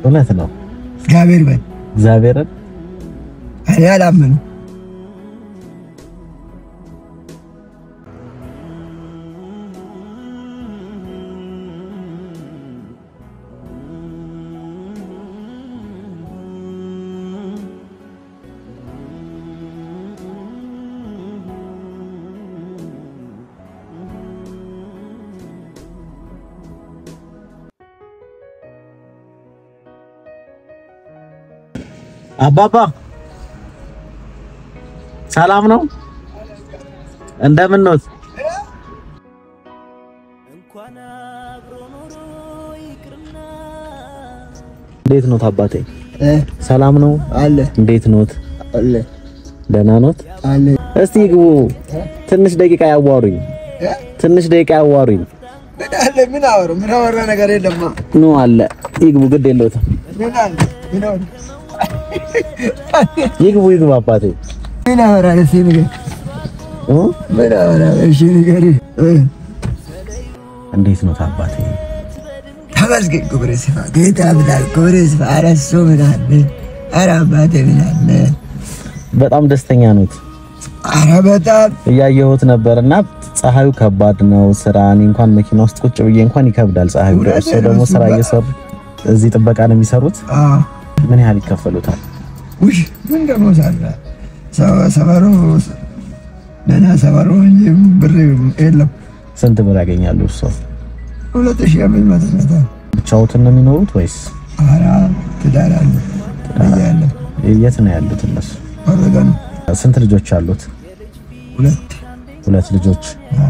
እውነት ነው። እግዚአብሔር በል እግዚአብሔርን እኔ አላምንም። አባባ ሰላም ነው? እንደምን ነው? እንዴት ኖት አባቴ? ሰላም ነው? አለ እንዴት ኖት? አለ ደህና ኖት? አለ እስቲ ግቡ። ትንሽ ደቂቃ ያዋሩኝ። ትንሽ ደቂቃ ያዋሩኝ። ምን አለ? ምን አወሩ? ምን አወራ ነገር የለማ። ኑ አለ ይግቡ። ግድ የለውትም። ምን አለ? ምን አወሩ? ይግቡ ይግቡ አባቴ ምን አወራ? እስኪ ንገር። እ? ምን አወራ? እሺ ንገር። እንዴት ኖት አባቴ? ተመስገን ክብር ይስፋ ጌታ ብላል ክብር ይስፋ። ኧረ እሱ ምን አለ? ኧረ አባቴ ምን አለ? በጣም ደስተኛ ኖት? ኧረ በጣም እያየሁት ነበርና ፀሐዩ ከባድ ነው። ስራ እኔ እንኳን መኪና ውስጥ ቁጭ ብዬ እንኳን ይከብዳል ፀሐዩ። እውነት እርስዎ ደግሞ ነው፣ ስራ እሱማ። እየሰሩ እዚህ ጥበቃ ነው የሚሰሩት። አዎ ምን ያህል ይከፈሉታል? ውይ ምን ደግሞ ሳለ ሰ- ሰፈሩ ደህና ሰፈሩ እንጂ ብር የለም። ስንት ብር ያገኛሉ እርስዎ? ሁለት ሺህ አምስት መቶ መቶ ብቻዎትን ነው የሚኖሩት ወይስ ኧረ ትዳር አለ እያለ የት ነው ያሉት እነሱ? ወረደ ነው ስንት ልጆች አሉት? ሁለት ሁለት ልጆች። አዎ።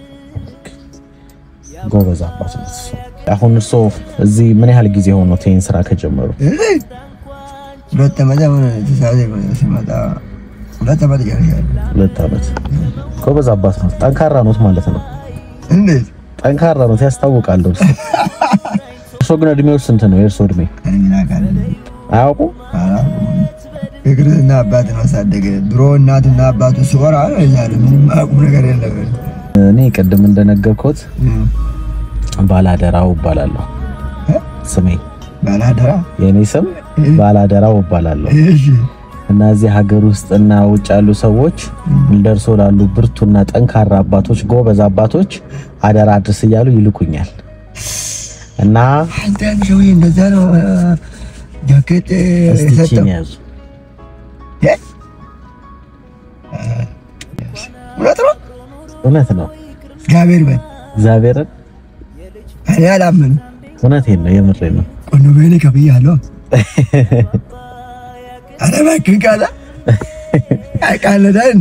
ጎበዝ አባት ነው እሱ። አሁን እርስዎ እዚህ ምን ያህል ጊዜ ሆኖት ይሄን ስራ ከጀመሩ? እዚህ ሁለት ዓመት አሁን ትእዛዝ ሲመጣ ሁለት ዓመት ጨርሻለሁ። ሁለት ዓመት። ጎበዝ አባት ነው። ጠንካራ ኖት ማለት ነው። እንዴት ጠንካራ ኖት ያስታውቃል። እርሱ እርሶ ግን እድሜው ስንት ነው? የእርሶ እድሜ እኔ ምን አውቃለሁ? አያውቁም? አላውቅም። የክርስትና አባት ማሳደግ ድሮ እናትና አባቱ ሲወራ ዛሬ ምንም አያውቁም ነገር የለም። እኔ ቅድም እንደነገርኩት እም፣ ባላደራው እባላለሁ። እ? ስሜ ባላደራ የእኔ ስም ባላደራው እባላለሁ እሺ እና እዚህ ሀገር ውስጥ እና ውጭ ያሉ ሰዎች እንደርሶ ላሉ ብርቱና ጠንካራ አባቶች፣ ጎበዝ አባቶች አደራ አድርስ እያሉ ይልኩኛል እና አንተ ያን ሰውዬ እንደዛ ነው እ፣ ጃኬት እ፣ እስቲ የሰጠው ቺን ያዙ። እ? እውነት ነው እውነት ነው። እግዚአብሔር በል እግዚአብሔርን እኔ አላምንም። እውነቴን ነው፣ የምሬን ነው። ቆኖ በኔ ከብያለሁ። ኧረ እባክህ ቃላ ቃለዳ እንዴ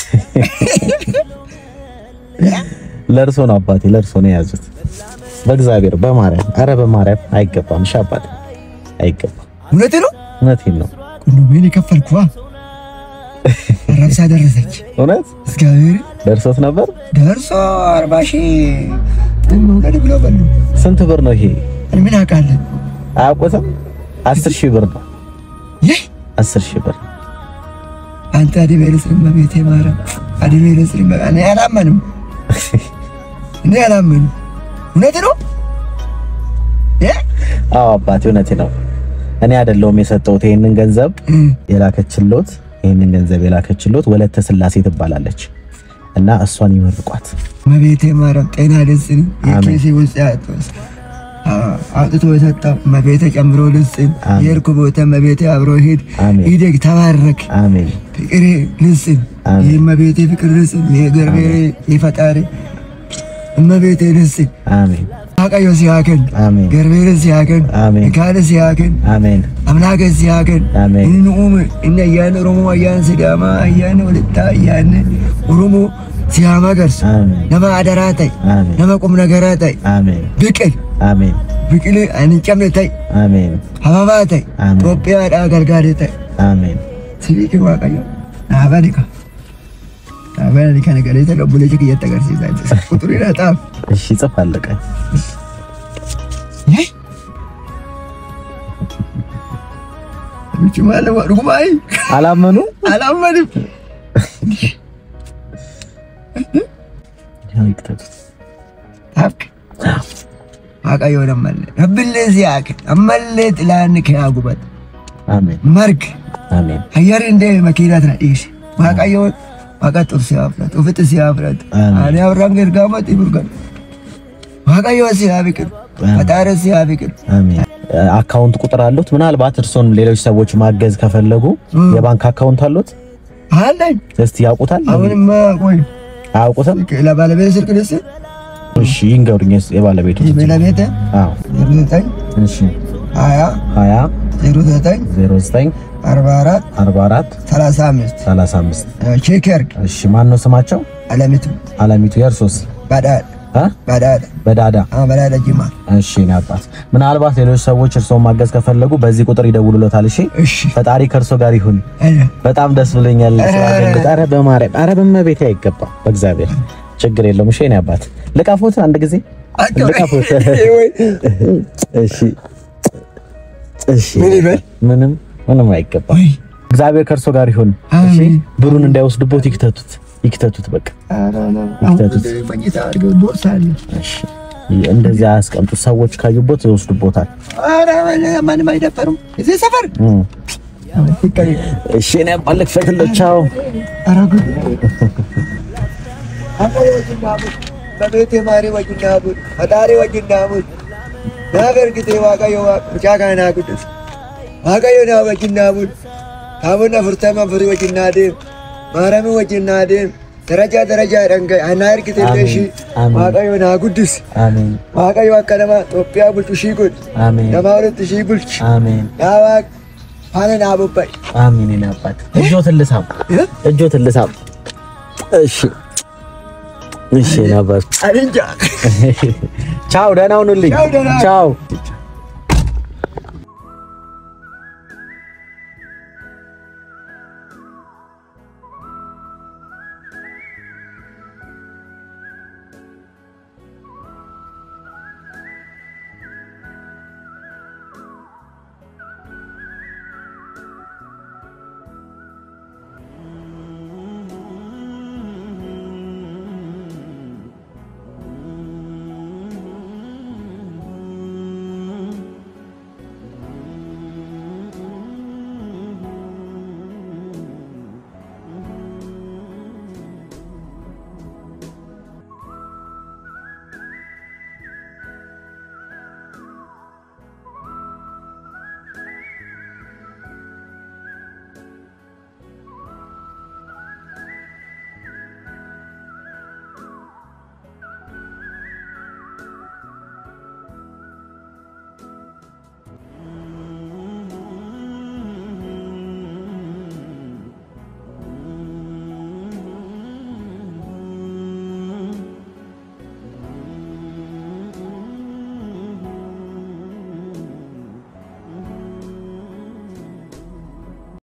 ለእርሶ ነው አባቴ፣ ለእርሶ ነው የያዙት። በእግዚአብሔር በማርያም አረ በማርያም አይገባም። እሺ አባቴ አይገባም። እውነት ነው። እውነቴን ነው። ቆኖ በኔ ከፈልኩ ረብሳ ደረሰች። እውነት እግዚአብሔር ደርሶት ነበር። ደርሶ አርባ ሺህ መውለድ ብሎ በሉ። ስንት ብር ነው ይሄ? እኔ ምን አውቃለሁ? አያውቁትም? አስር ሺህ ብር ነው። ይህ አስር ሺህ ብር አንተ አድሜ ልስልም በቤቴ ማርያም አድሜ ልስልም በ- እኔ አላመንም። እኔ አላመንም። እውነት ነው። እ? አዎ አባቴ እውነቴ ነው። እኔ አይደለሁም የሰጠሁት ይሄንን ገንዘብ እ፣ የላከችሎት ይሄንን ገንዘብ የላከችሎት ወለተ ስላሴ ትባላለች እና እሷን ይመርቋት። መቤቴ ማርያም ጤና ልስን አሜን። የኬሲ ውስጥ ያtos አውጥቶ የሰጠው መቤቴ ጨምሮ ልስን አሜን። የእርኩ ቦታ መቤቴ አብሮ ሂድ አሜን ይደግ ተባረክ አሜን ፍቅሬ ልስን አሜን። የመቤቴ ፍቅር ልስን የገርቤሬ የፈጣሪ እመቤቴ ልስን አሜን አቀዮ ሲያከን አሜን ገርቤሬ ሲያከን አሜን ካለ ሲያከን አሜን አምላከ ሲያከን አሜን እንኡም እነ አያን ኦሮሞ አያን ሲዳማ አያን ወልታ አያን ኦሮሞ ሲያማ ገርሱ አሜን ነማ አደራ ታይ አሜን ነማ ቁም ነገራ ታይ አሜን ብቅል አሜን ብቅል አንጨምነ ታይ አሜን ሀባባ ታይ አሜን ኢትዮጵያ ዳ ገልጋሌ ታይ አሜን ሲሪክ ዋቀዮ ናባኒካ ናባኒካ ነገሬ ተቀቡለ ጭቅ እየተገርሲዛ ቁጥሩ ይረጣም እሺ ጽፍ አለቀ ምች ማለ ወርጉማይ አላመኑ አላመንም ያው ይክተቱት አብክ waaqayyo nammalle rabbillee siyaak ammallee xilaan kee gubat አሜን marg አሜን hayyarri indee makiinaa tana dhiise waaqayyo waaqa xursee haa fudhatu ofitti si haa fudhatu Amiin. ani abraham gergaamatti burgan waaqayyo si haa biqilu Amiin. fataare si haa biqilu አሜን። አካውንት ቁጥር አሉት? ምናልባት እርሶን ሌሎች ሰዎች ማገዝ ከፈለጉ እ። የባንክ አካውንት አሉት? አለኝ እስቲ ያውቁታል? አሁንማ ቆይ አያውቁትም? ለባለቤት ስልክ ልስ እሺ ይንገሩኝ። የስ- የባለቤቱ የባለቤት አዎ፣ ዜሮ ዘጠኝ እሺ ሀያ 20 ዜሮ ዘጠኝ 09 አርባ አራት 44 ሰላሳ አምስት 35 ቼክ ያርግ እሺ ማን ነው ስማቸው? አለሚቱ አለሚቱ የእርሶስ? ባዳድ አ ባዳድ በዳዳ ባዳድ ጅማ እሺ እኔ አባት ምናልባት ሌሎች ሰዎች እርሶን ማገዝ ከፈለጉ በዚህ ቁጥር ይደውሉሎታል። እሺ እሺ ፈጣሪ ከእርሶ ጋር ይሁን። አይነ በጣም ደስ ብሎኛል። ኧረ፣ ስላገኙት። ኧረ በማርያም ኧረ በመቤቴ አይገባም። በእግዚአብሔር ችግር የለውም። እሺ እኔ አባት ልቀፉት አንድ ጊዜ ልቀፉት። እሺ እሺ ምን ይበል? ምንም ምንም አይገባም። ወይ እግዚአብሔር ከእርሶ ጋር ይሁን። እሺ አሜን። ብሩን እንዳይወስዱቦት ይክተቱት፣ ይክተቱት በቃ ይክተቱት። መኝታ አድርገው ቦርሳ አለ እሺ እንደዚህ አያስቀምጡት። ሰዎች ካዩቦት ይወስዱቦታል። ኧረ ማንም አይደፈሩም እዚህ ሰፈር እም። ይቀሪ እሺ እኔ አባት ልክፈትልህ። ቻው ኧረ ጉድ አባ ወጅና ቡድ በቤቴ ማሪ ወጅና ቡድ ፈጣሪ ወጅና ቡድ ናገርግቴ ዋቀዮ ሙጫካና ጉድስ ዋቀዮ ና ወጅና ቡድ ታቦና ፍርተማ ፍሪ ወጅና ዴም ማረሚ ወጅና ዴም ደረጃ ደረጃ ደንገ አና እርግቴ ለሺ አሜን። ዋቀዮ ና ጉድስ አሜን ዋቀዮ አከነማ ኢትዮጵያ ቡልቹ ሺ ጉድ አሜን ነማ ሁለት ሺ ቡልች አሜን ያዋቅ ፋነን አቡባይ አሜን። እኔ አባት እጆትን ልሳም፣ እጆትን ልሳም። እሺ እሺ እኔ አባት አንንጃ ቻው፣ ደህና ሁኑልኝ። ቻው፣ ደህና። ቻው